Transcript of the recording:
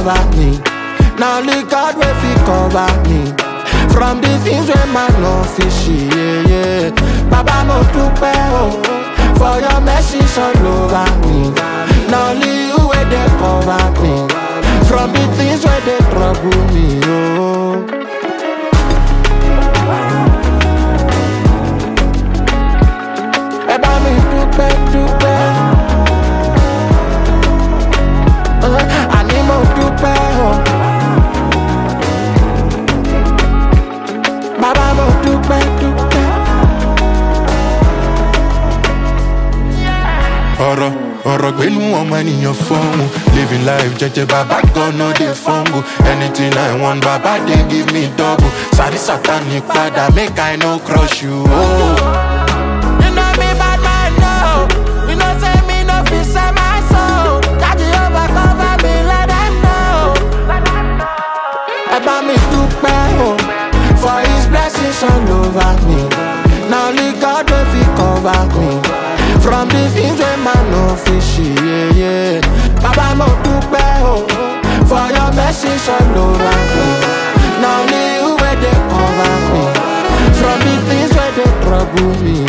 over me. Now only God will fi cover me. From the things where man no fishy, yeah, yeah. Baba mo dúpẹ́ o, for your mercy all over me. Now only you where they cover me. From the things where they trouble me, oh. Ẹ bá mi dúpẹ́ dúpẹ́. Uh, Àní mo dúpẹ́ o. Bàbá mo dúpẹ́ dúpẹ́. ọ̀rọ̀ ọ̀rọ̀ gbénú ọmọ ènìyàn fọ́ọ̀mù living life jẹ́jẹ́ bàbá gan no dey fumble anything i want bàbá dey give me double sáré sátani padà make i no crush you. Oh. You know me bad man no. You know say me no fit sell my soul. That Jehovah cover me let them know. Ẹ bá mi dúpẹ́ o, for his blessings all over me. Na only God wey fit cover me. From the things wey man no fit see, yeah, yeah. Bàbá mo dúpẹ́ o, for your blessings all over me. Na only you wey dey cover me. From the things wey dey trouble me,